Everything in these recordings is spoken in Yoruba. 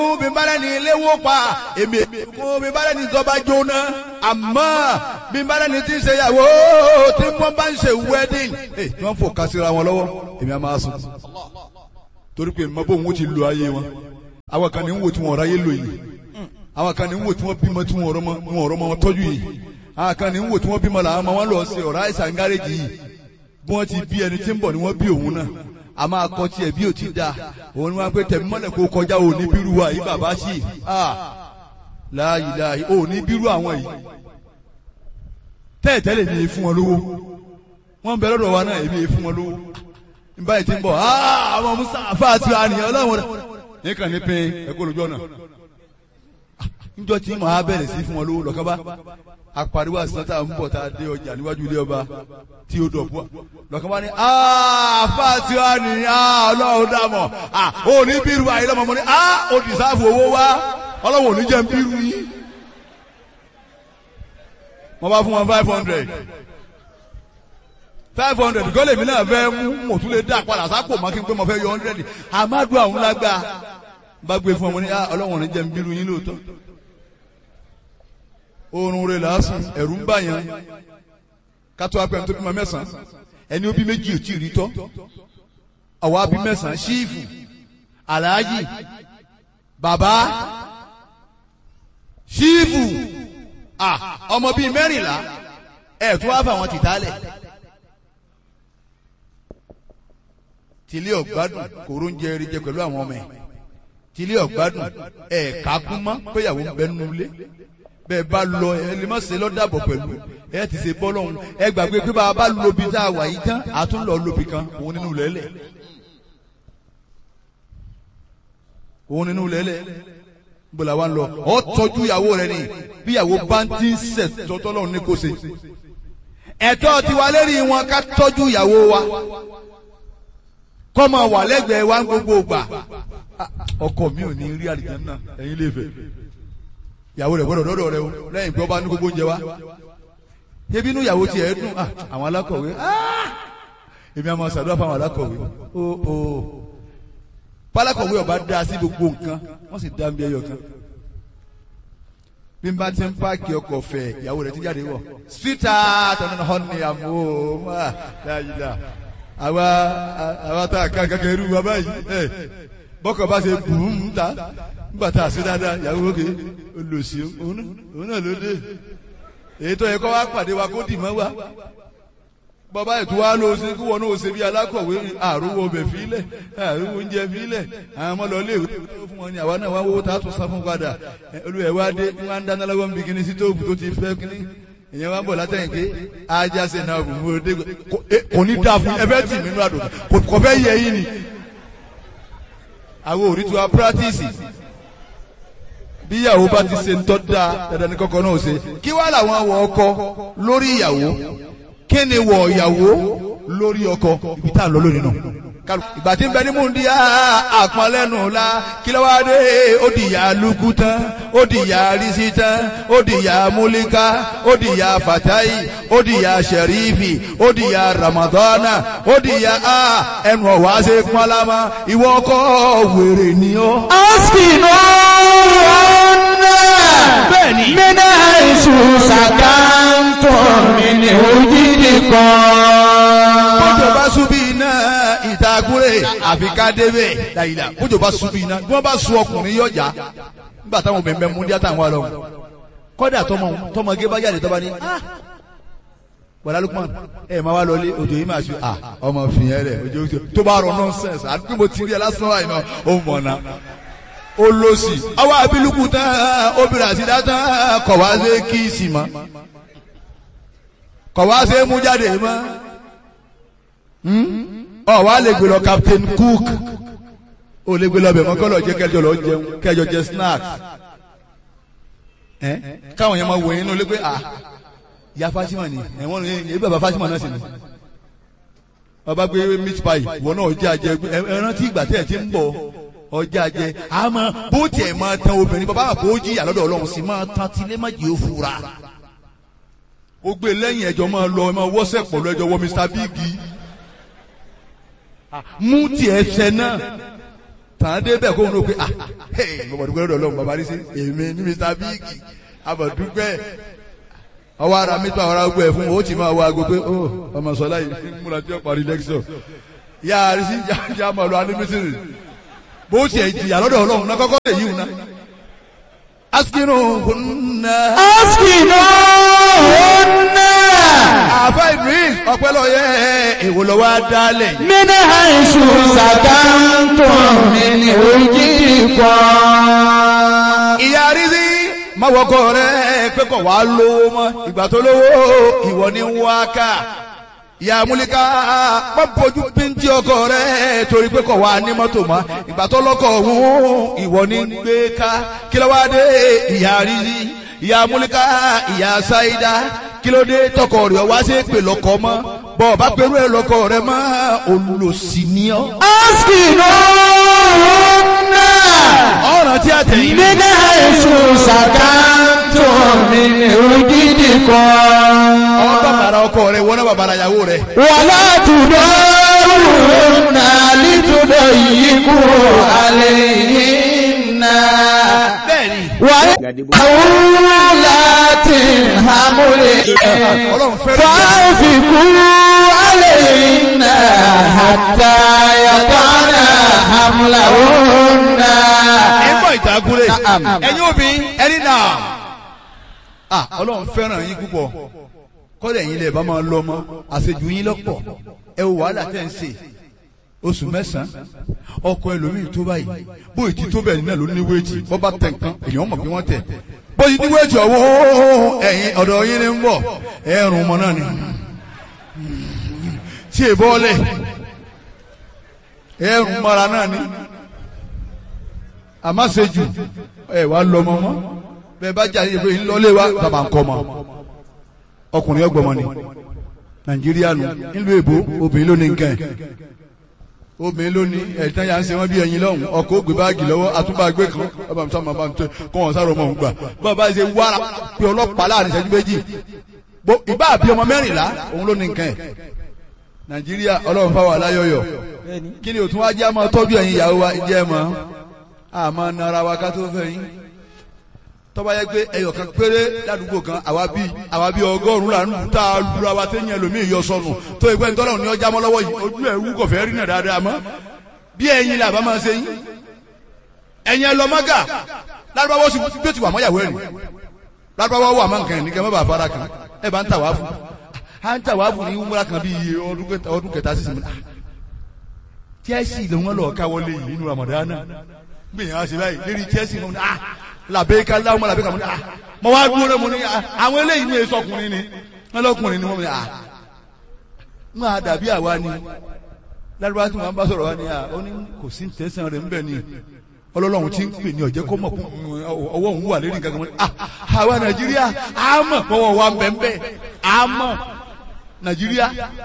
fún bí bá lẹ́ni léwó pa èmi fún bí bá lẹ́ni tọ́ba jóná àmọ́ bí bá lẹ́ni tí ń ṣe ìyàwó tí wọ́n bá ń ṣe wedding ẹ tí wọ́n fò kásìra wọn lọ́wọ́ èmi á máa sùn torí pé mọ bóun ó ti lo ayé wọn àwọn kan ní ń wò tí wọn ráyé lò yìí àwọn kan ní ń wò tí wọn bímọ tí wọn ọ̀rọ̀ mọ wọn tọ́jú yìí àwọn kan ní ń wò tí wọn bímọ làwọn ọmọ wọn lọ ṣe ọ̀rá àìsàn gáréjì yìí bí wọ́n ti bí ẹni tí ń bọ̀ ni wọ́n bí òun náà a máa kọ tiẹ̀ bí o ti da òun ni wọ́n pe tẹ̀mí mọ́lẹ̀ kó kọjá o ní bírú wa yìí bàbá sí a láàyè láàyè o ní bírú àwọn yìí tẹ́ẹ̀tẹ́lẹ̀ ní fún wọn lówó wọ́n bẹ lọ́dọ̀ wa náà èmi fún wọn lówó nígbà yìí ti ń bọ̀ àwọn musa àfáàtì àníyàn ọlọ́run rẹ̀ nìkan ní pin ẹ̀kọ́ lójú ọ̀nà níjọ́ tí màá bẹ̀rẹ̀ sí fún wọn lówó lọ́kàn bá apariwo àsìnàtà ń bọ̀ tá a dé ọjà níwájú ilé ọba tí ó dọ̀ bua lọ́kàn bá ní àfa tí wàá ní ọlọ́run dàmọ̀ ò ní bírú àyè lọ́mọ mọ́ ní ó dìsáàfù owó wá ọlọ́run ò ní jẹ́ ń bírú yín wọ́n bá fún wọn five hundred five hundred gọ́lẹ̀ mi náà fẹ́ mú mò tún lè dá padà sápò má kí n pé mo fẹ́ yọ hundred àmàdù àwọn lágbà bá gbé fún ọmọ ní ọlọ́run ò ní jẹ́ ń bírú yín lóòótọ́ oorun rẹ̀ lásán ẹ̀rù ń bàyàn kátó apẹ̀m tó bímọ mẹ́sàn-án ẹni ó bí méjì ò tí ì rí tọ́ àwa bí mẹ́sàn-án ṣíìfù aláàjì bàbá ṣíìfù ọmọ bíi mẹ́rìnlá ẹ̀ tó wá fà wọn tìtálẹ̀ tìlẹ̀ ọ̀gbádùn kòró ń jẹ eré jẹ pẹ̀lú àwọn ọmọ ẹ̀ tìlẹ̀ ọ̀gbádùn ẹ̀ kákún mọ́ péyàwó ń bẹ nínú ilé bẹ́ẹ̀ bá lọ ẹ lè má ṣe lọ́dàbọ̀ pẹ̀lú ẹ ti ṣe bọ́lọ́hún ẹ gbàgbé pé bá a bá lobi tá a wà yìí tán a tún lọ lobi kan òun nínú lẹ́lẹ̀ òun nínú lẹ́lẹ̀ bọ́lá wa ń lọ ọ tọ́jú ìyàwó rẹ ni bí ìyàwó bá ń tí ń sẹ̀ tọ́tọ́lọ́hún ní kò ṣe ẹ̀tọ́ tiwa lérí wọn ká tọ́jú ìyàwó wa kọ́ máa wà lẹ́gbẹ̀ẹ́ wa ń gbogbo gbà ọkọ mi ò ní rí àlìjánnà ẹ̀yin lè fẹ́ ìyàwó rẹ̀ gbọ́dọ̀ dọ́dọ̀ rẹ o lẹ́yìn pé ọba ní gbogbo oúnjẹ wa ebi inú ìyàwó tiẹ̀ dùn àwọn alákọ̀wé èmi àmọ́ ṣàdúrà fún àwọn alákọ̀wé o o pálákọ̀wé ọba dá sí gbogbo nǹkan wọ́n sì dá bí ẹyọ kan bí n bá ti ń páàkì ọkọ̀ fẹ̀ ìyàwó rẹ̀ ti jáde wọ̀ síta tọ́nà hàn ní àmọ́ dáadáa àwa àwa tá a ká kankan irú wa báyìí bọ́kọ̀ bá ṣe bùn ún ta nígbà tá a ṣe dáadáa ìyàwó òkè olùsí òun náà ló dé èyí tó yẹ kó wá pàdé wa kó dì mọ́ wa bàbá ètò wa ló ṣe kí wọn náà ṣe bí alákọ̀wé àrùwọ̀ ọbẹ̀ fílẹ̀ àrùwọ̀ oúnjẹ fílẹ̀ àwọn ọmọ lọ́lé ìwé fún wọn ni àwa náà wá wọ́wọ́ tá a tún sá fún padà olùwẹ̀ wa dé wọn ń dáná lọ́wọ́ níbi kíní sítóòfù tó ti fẹ́ kíní ìyẹn wa ń bọ̀ látẹ̀yìn pé ajá ṣe náà bù mú dé kò ní dáa fún ẹ fẹ́ tì mí nínú àdùn kò fẹ́ yẹ yín ni àwọn òrí tí wa pírátìsì bí ìyàwó bá ti ṣe ń tọ́ da dandan ní kọ́kọ́ náà ṣe kí wàá làwọn wọ ọkọ lórí ìyàwó kí ni wọ ìyàwó lórí ọkọ ibi tá à ń lọ lónìí náà ìgbà tí ń bẹ ní múndi àpọnlẹ́nu la kí ló wá dé ó di ìyá lukú tán ó di ìyá risi tán ó di ìyá múlíká ó di ìyá fatayi ó di ìyá sẹ̀rífì ó di ìyá ramadana ó di ìyá ẹnu ọ̀wá ṣe pọ́nlámà ìwọ ọkọ wèrè ni ó. Askinu bẹ́ẹ̀ni. mina isu sakantun min ojidi kan. bójú bá súbí iná ìtagúrè àfi ká débẹ̀ dàyìlà bójú bá súbí iná bí wọ́n bá sun ọkùnrin yọjà nígbà táwọn obìnrin bẹ mú díẹ̀ táwọn àlọ́ kọ́dà tọmọ tọmọge bá jáde tọ́ba ní bọ̀dá Lukman ẹ máa wá lọlé òjò yìí máa ṣe à ọmọ fìyẹn rẹ òjò yìí tó bá rọ nọ́nsẹ̀nsì àdúgbò mo ti rí ẹ lásán wáyé náà ó mọ̀ náà ó lọ sí àwọn abiluku tán obìnrin àti dátán kọ̀ wá sí kíìsì mọ́ kọ̀ wá sí mú jáde mọ́ ọ wá lè gbé lọ Captain Cook ó lè gbé lọ bẹ̀ mọ́ kọ́ lọ jẹ́ kẹjọ lọ jẹun kẹjọ jẹ snacks ẹ káwọn yẹn máa wọ yín ló pé à ya Fatima ni ẹ̀wọ̀n ní ebi bàbá Fatima náà sì ni ọba gbé meat pie wọn náà jẹ́ àjẹ ẹran tí ìgbà tẹ̀ ẹ̀ ti ń bọ̀ ọjà jẹ àmọ́ bó tiẹ̀ máa tan obìnrin bàbá àpò ojì àlọ́dọ̀ ọlọ́run sì máa tan tilé má jẹ́ òfura ó gbé lẹ́yìn ẹjọ́ máa lọ ẹ máa wọ́sẹ̀ pọ̀lú ẹjọ́ wọ Mr Big mú tiẹ̀ ṣẹ náà tàn án débẹ̀ kó ń ro pé ah hey mo mọ̀ dúpẹ́ lọ́dọ̀ ọlọ́run bàbá rí sí èmi ní mr big abọ̀dúpẹ́ ọwọ́ ara mi tó àwọn ará gbọ́ ẹ̀ fún o ti máa wá aago pé ó ọmọ sọlá yìí múra tí ó parí lẹ́kṣọ̀ yá a rí sí jájá máa lọ anímísírì bó tiẹ̀ jìyà lọ́dọ̀ ọlọ́run náà kọ́kọ́ lè yíwù náà askinu kunna. askinu hunna. àfa idris ọpẹlọyẹ èwo lọ wá dálẹ̀. min haisu sakantum min wujidikum. ìyá rízí mọ̀wọ́kọ rẹ̀ pé kò wá lówó mọ́ ìgbà tó lówó ìwọ ní wá ká ìyá múlíká má bójú píntì ọkọ rẹ̀ torí pé kò wá ní mọ́tò mọ́ ìgbà tó lọ́kọ̀ ọ̀hún ìwọ ní gbé ká kí ló wá dé ìyá rízí ìyá múlíká ìyá sáídá kí ló dé tọkọ rẹ̀ wá sí pè lọ́kọ mọ́ bọ́ ọba pẹ̀lú ẹ̀ lọ́kọ rẹ̀ mọ́ olùsí ni ọ́. askinu hunna. ọ̀ràn tí a tẹ̀yìn. min haisu sakantum min wujidikum. ọ̀n bàbàrà ọkọ rẹ̀ wọ́n náà bàbàrà ìyàwó rẹ̀. ولا تدارون لتضيقوا عليهن bẹ́ẹ̀ni وأولات حمل ọlọ́run fẹ́ràn ìyá. فأنفقوا عليهن حتى يضعن حملهن ẹ̀gbọ́n ìtàgùrẹ̀ Na'am. ẹ̀yin obìnrin ẹni náà. ah ọlọ́run fẹ́ràn yín púpọ̀ kọ́lẹ̀ yín lè bá máa lọ ọmọ àṣejù yín lọ́pọ̀ ẹ wo wàhálà tẹ̀ ń ṣe oṣù mẹ́sàn-án ọkọ ẹlòmíì tó báyìí bóyì tí tó bẹ̀ náà ló ní wéètì bọ́ bá tẹ̀ nǹkan èèyàn mọ̀ bí wọ́n tẹ̀ bóyì ní wéètì ọ̀wọ́ ẹ̀yìn ọ̀dọ̀ yín ni ń bọ̀ ẹ̀rùn ọmọ náà ni tí èbọ́ ọlẹ̀ ẹ̀rùn mara náà ni àmọ́ ṣejù ẹ̀ wá lọ́mọ mọ́ bẹ́ẹ̀ bá jáde pé ńlọ́lé wa bàbá ń kọ́ mọ́ ọkùnrin ọgbọmọ ni nàìjíríà nù nílùú èbó obìnrin ló ní nǹkan ẹ̀ obìnrin ló ní ẹ̀tàn yà ń ṣe wọ́n bí ẹyin lọ́hùn ọkọ̀ ògbé báàgì lọ́wọ́ àtúbàgbé kan bàbá mi sọ ma bá mi tẹ kọ́ wọn sáré ọmọ òun gbà bàbá ṣe wára pé ọlọ́pàá láàrin ìṣẹ́jú méjì bó ìbá àbí ọmọ mẹ́rìnlá òun ló ní nǹkan ẹ̀ nàìjíríà ọlọ́run fáwọn aláyọ̀yọ̀ kí ni òtún wá jẹ́ àmọ́ tọ́jú ẹ̀yin ìyàwó wa jẹ́ mọ́ àmọ́ nara wa ká tó fẹ́ yín tọ́ba yẹ pé ẹyọ kan péré ládùúgbò kan àwa bíi àwa bíi ọgọ́rùn-ún là ń lù tá a lura wa téèyàn lómii yọ sọnù tó ìgbẹ́ ní tọ́lọ́run ní ọjà mọ́ lọ́wọ́ yìí ojú ẹ̀ wú kọ̀fẹ́ rí náà dáadáa mọ́ bí ẹ̀yin là bá máa ṣe yín ẹ̀yin ẹ lọ mọ́gà lárúbáwọ́ sì bí ó ti wà mọ́yàwó ẹ̀ rí lárúbáwọ́ wà mọ́ nǹkan ẹ̀ ní kẹ́ mọ́ bàa fara kan ẹ̀ bá ń tà wá fún à ń tà wá fún ní wúmúra kan bíi ọdún kẹta ọdún kẹta sísìn mi Chelsea ló wọn lọ káwọlé yìí nínú Ramadan gbìyànjú àṣẹ báyìí lérí Chelsea ló ń ah làbẹ́ká láwọn làbẹ́ká mo ní ah mo wá dúró rẹ mo ní ah àwọn eléyìí ní èso ọkùnrin ni wọn lọkùnrin ni wọn ní ah wọn á dàbí àwa ni lárúbá tí wọn bá sọ̀rọ̀ wa ni ah ó ní kò sí tẹ̀sán rẹ̀ ńbẹ̀ ni ọlọ́lọ́run ti ń pè ní ọ̀jẹ́ kó mọ̀ kó ọwọ́ òun wà lérí nǹkan kan mo ní ah àwa Nàìjíríà á mọ̀ pọ̀wọ́ wa ń bẹ̀ ń bẹ̀ á mọ̀ Nàìjíríà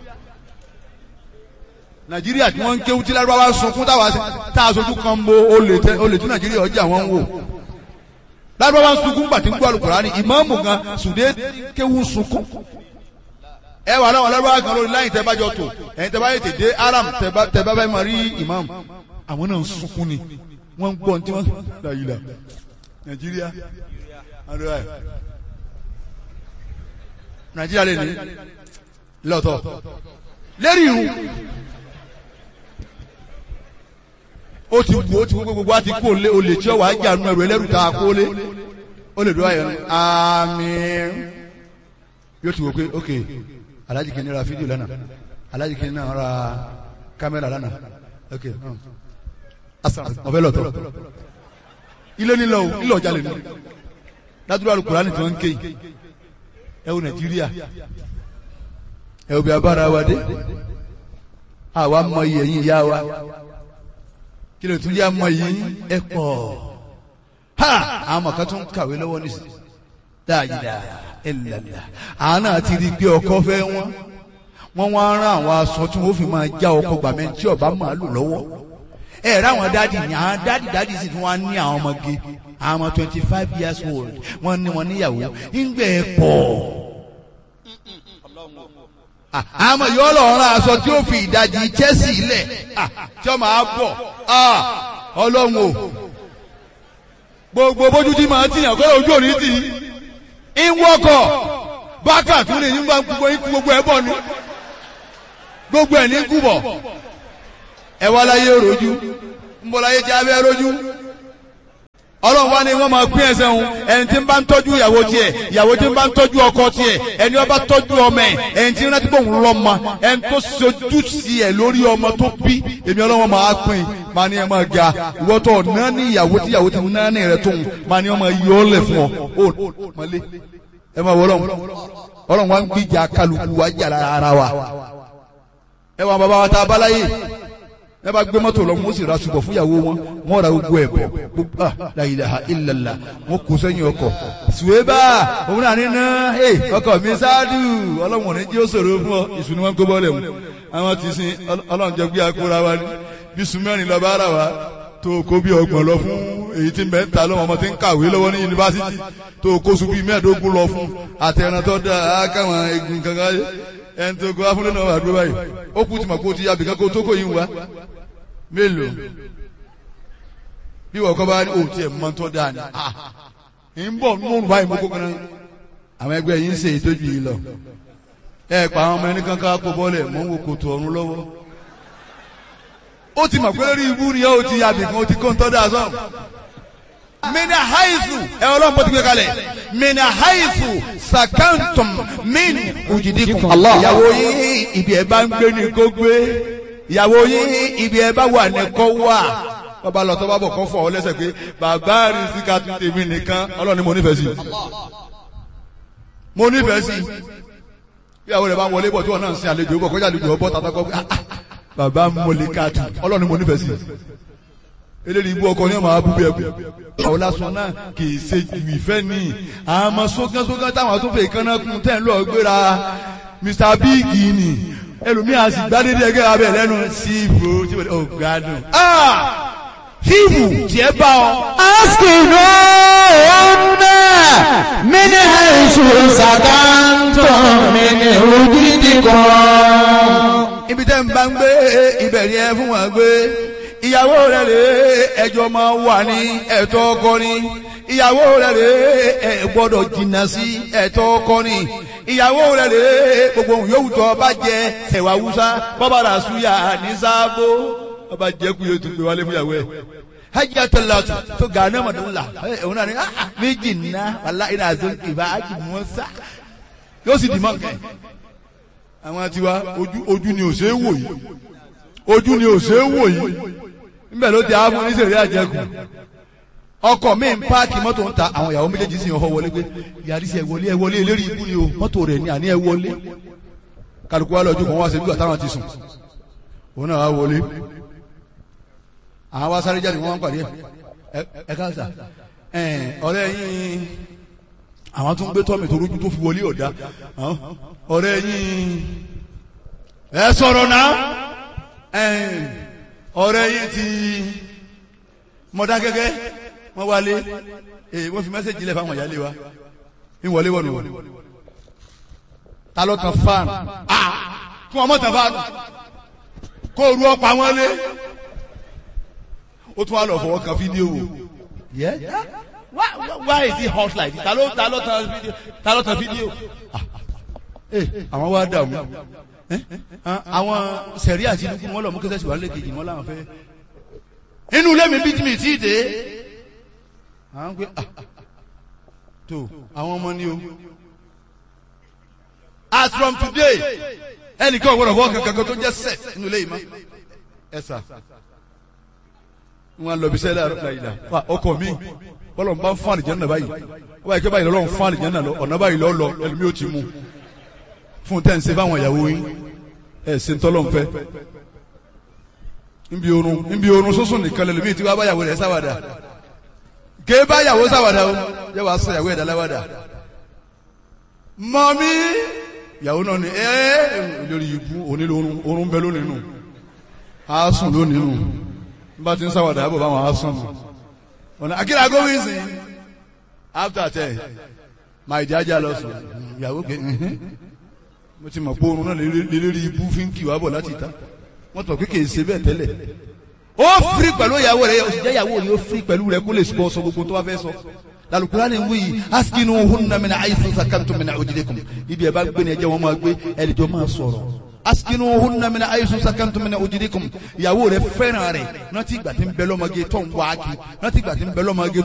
Nàìjíríà tí wọ́n ń kéwú tí lárúbá wa sunkún táwa tá a sojú kan bo olè tí Nàìjíríà ọjà wọn ń wò lárúbáwá sunkún gbà tí ń gbọ́ alukurani ìmáàmù gan sùdé kéwù sunkún. ẹ wà láwọn lárúbáwá kan lórí láyìn tẹ́bájọ tó ẹ̀yin tẹ́bá yìí tèdè aram tẹ́bá bá máa rí ìmáàmù àwọn náà ń sunkún ni wọ́n ń gbọ́ ní tí wọ́n là yìí là nàìjíríà àdúrà ẹ̀ nàìjíríà lè ní lọ́tọ̀ lérí irun ó ti wù ó ti wù gbogbo wa ti kú olè olè tí ó wà á jà nù ẹrù ẹlẹ́rù tá a kó lé ó lè dúró ayọ̀ ní àmín yóò ti wò pé ok alájì kìíní ra fídíò lánàá alájì kìíní náà ra kámẹ́rà lánàá ok ọ̀fẹ́ lọ́tọ̀ ilé nílò o ilé ọjà lè ní ládùúgbò Al-Kùránì tí wọ́n ń ké yìí ẹ wo Nàìjíríà ẹ wo bí abára wa dé àwa mọ iye yín ìyá wa kí ló tún yá mọ yìí ẹ pọ̀ ha àwọn ọmọ kan tún kàwé lọ́wọ́ nísìnyí dáadáa ẹlẹ́lá àwọn náà ti rí i pé ọkọ fẹ́ wọn wọ́n wá rán àwọn aṣọ tí wọ́n fi máa já ọkọ gbàmẹ́ tí ọba máa lò lọ́wọ́ ẹ rẹ àwọn dádì ní àwọn dádì dádì sì tún wá ní àwọn ọmọge àwọn ọmọ twenty five years old wọ́n ní wọn níyàwó ńgbẹ ẹ pọ̀ àmọ́ yóò lọ rán aṣọ tí ó fi ìdajì Chelsea lẹ̀ tí ó máa bọ̀ ọlọ́run o gbogbo bójú tí màá tìyàn kọ́ ojú òní tì í ń wọ́kọ̀ bákà tún lè ní gbogbo ikú gbogbo ẹ̀ bọ̀ ni gbogbo ẹ̀ ní kú bọ̀ ẹ wá láyé rojú ń bọ̀ láyé tí a bẹ́ rojú ọlọ́run wá ní wọ́n máa pín ẹsẹ̀ òun ẹni tí ń bá ń tọ́jú ìyàwó tiẹ̀ ìyàwó tí ń bá ń tọ́jú ọkọ tiẹ̀ ẹni ó bá tọ́jú ọmọ ẹ̀ ẹni tí ń rántí bóun lọ́mọ ẹni tó sojú sí ẹ̀ lórí ọmọ tó bí èmi ọlọ́run máa pín máa ní ẹ máa ga ìwọ́tọ̀ náà ní ìyàwó tí ìyàwó tí náà ní rẹ tóun máa ní ọmọ yọ ọ́ lẹ̀ fún ọ ó mọ́lé ẹ máa wọ ọlọ́run ọlọ́run wá ń gbìjà kálukú wá jà ara wa ẹ wà bàbá wa tá a bá láyé ẹ bá gbé mọ́tò lọ wọ́n sì ra ṣùgbọ́n fún ìyàwó wọn wọ́n ra gbogbo ẹ̀ bọ̀ gbogbo ah la ilaha illallah wọ́n kó sẹ́yìn ọkọ̀ ṣùwébà òun náà nínú ẹ ọkọ̀ mi ṣáàdù ọlọ́wọ̀n ní jí ó ṣòro fún ọ ìṣù ni wọ́n kó bọ́ọ̀lẹ̀ mu àwọn ti sin ọlọ́run jẹ gbé akóra wa ní bí sùmẹ́rin lọ bá rà wá tó kó bí ọgbọ̀n lọ fún èyí tí mẹ́ta lọ́wọ́ ọmọ tí ń kàwé lọ́wọ́ ní yunifásitì tó kó sùn bíi mẹ́ẹ̀ẹ́dógún lọ fún àtẹ̀ràn tó dáa káwọn egun kankan ẹni tó kó afúnlẹ̀ náà wà dúró báyìí ó kú ti mọ̀ kó ti yá bìkan kó tó kó yín wá mélòó bí wọ́n kọ́ bá ní òtí ẹ̀ mọ́ tó dáa ni ń bọ̀ nínú báyìí mo kó kan náà àwọn ẹgbẹ́ yìí ń ṣe ìtọ́jú yìí lọ ẹ pa àwọn ọmọ ẹni kankan kó bọ́ọ̀lẹ̀ mọ́ wo kòtò ọ̀run lọ́wọ́ ó ti mọ̀ pé lórí ibú ni ó ti yá bìkan ó ti kó ń tọ́ dáa sọ́ọ̀ mina haizu ẹ ọlọ́run bó ti gbé kalẹ̀ mina haizu sakantum min ujidikum. ìyàwó yín ibi ẹ bá ń gbé ní kó gbé ìyàwó yín ibi ẹ bá wà ní kó wà bàbá lọ tó bá bọ̀ kó fọ ọ lẹ́sẹ̀ pé bàbá rí sí ká tún tèmi nìkan ọlọ́run ni mo nífẹ̀ẹ́ sí mo nífẹ̀ẹ́ sí ìyàwó rẹ̀ bá ń wọlé bọ̀ tí wọ́n náà ń sin àlejò bọ̀ kọjá àlejò ọbọ̀ tàbí bàbá mọ̀lẹ́kàtù ọlọ́run ni mo nífẹ̀ẹ́ sí eléyìí ibú ọkọ ní ọmọ abúgbé ẹkú àwọn lásán náà kì í ṣe ju ìfẹ́ ní àmọ́ sógánsógán táwọn àtúnfẹ́ ìkànnà kún tẹ́ ń lọ gbéra Mr Big ni ẹlòmíì á sì gbádédé ẹgbẹ́ abẹ lẹ́nu sí ibò tí wọ́n ò gbádùn. fíìmù tiẹ̀ bá ọ. askinu ọ̀nà mini haisu sakantum mini ujidikum. ibi tẹ́ ń bá ń gbé ibẹ̀ ni ẹ fún wọn gbé ìyàwó rẹ̀ rè ẹjọ́ máa wà ní ẹ̀tọ́ ọkọ ni ìyàwó rẹ̀ rè ẹ gbọ́dọ̀ jìnnà sí ẹ̀tọ́ ọkọ ni ìyàwó rẹ̀ rè gbogbo ohun yòówù tó bá jẹ ẹ̀wà wúsá bọ́bá rà súyà ní sáàbò bọ́bá jẹ́ kú yóò tún gbé wálé fún ìyàwó ẹ̀ hajj atalatu to gane ma dula òun náà ni méjì nná wàlá iná àzọ ìbá ájì mọ́sá yóò sì dì mọ́ nkẹ́ àwọn tiwa ojú ni ò ṣe é wò yìí ojú ni ò ṣe é wò yìí níbẹ̀ ló ti á fún oníṣèlú àjẹkù ọkọ̀ mi ń páàkì mọ́tò ń ta àwọn ìyàwó méjèèjì sì ń họ wọlé pé yàrá sí ẹ wọlé ẹ wọlé eléré ibú ni o mọ́tò rẹ̀ ni àní ẹ wọlé kálukú wa lọ́jọ́ kan wá sí nígbà táwọn ti sùn òun náà wá wọlé àwọn wá sáré jáde wọ́n wá ń pàdé ẹ ẹ káàsà ẹ ọ̀rẹ́ yín àwọn tó ń gbé tọ́mì tó rújú tó fi wọlé ọ̀dá ọ̀rẹ́ yín ẹ sọ̀rọ̀ náà ọ̀rẹ́ yìí ti mọ̀dákẹ́kẹ́ wọ́n wálé wọ́n fi mẹ́sẹ̀jì lẹ̀ fáwọn ìyálé wa ń wọlé wọ̀nù wọ̀nù ta ló tan fáànù kí wọ́n mọ̀ tàn fáànù kó ru ọ̀pá wọn lé ó tún wá lọ fọwọ́ kan fídíò wò why is it hot like this ta ló ta ló tan fídíò ta ló tan fídíò àwọn wa dààmú àwọn sẹ̀rí àti inú wọn lọ mú kẹsẹ̀ síwájú lẹ́kẹ̀jì wọn láwọn fẹ́. inú ilé mi bí tí mi tí ì dé. àwọn pé tó àwọn ọmọ ni o. as from today ẹnìkan ọ̀gbọ́dọ̀ fọwọ́ kankan tó jẹ́ set inú ilé yìí mọ́. ẹ sà wọn lọ bí sẹ́lẹ̀ àrùn wa ọkọ mi bọ́lọ̀ ń bá ń fún àlìjẹ́ náà báyìí wọ́n báyìí kí báyìí lọ́lọ́ ń fún àlìjẹ́ náà lọ ọ̀nà báyìí lọ́ lọ ẹlòmí ò ti mú fún tẹ́ ń ṣe fáwọn ìyàwó yín ẹ̀ ṣe ń tọ́lọ́ ń fẹ́ nbí orun nbí orun sọ́sùn nìkan lẹ́lòmí tí wàá báyàwó rẹ̀ sáwàdà ké báyàwó sáwàdà o yẹ wàá sọ ìyàwó ẹ̀dá láwàdà mọ́mí ìyàwó náà ni ẹ́ lórí ibú onílò orun bẹ lónìí nù á sùn lónìí nù bá ti ń sáwàdà àbọ̀ báwọn á sùn nù ọ̀nà akíra gómìn sí after ten máa ìdí ajá lọ sùn ìyàwó pé mo ti mọ̀ pé oorun náà lélérí ibú fi ń kì wá bọ̀ láti ìta wọ́n tọ̀ pé kì í ṣe bẹ́ẹ̀ tẹ́lẹ̀ ó firi pẹ̀lú ìyàwó rẹ̀ ó sì jẹ́ ìyàwó rẹ̀ ó firi pẹ̀lú rẹ̀ kó lè sọ sọ gbogbo tó bá fẹ́ sọ lalukura ni wuyi askinu hunna min aisu sakantum min ujidikum ibi ẹ bá gbé ni ẹ jẹ́ wọn máa gbé ẹnìjọ máa sọ̀rọ̀ askinu hunna min aisu sakantum min ujidikum ìyàwó rẹ̀ fẹ́ràn rẹ̀ rántí ìgbà tí ń bẹ lọ́mọge tó ń wá kí rántí ìgbà tí ń bẹ lọ́mọge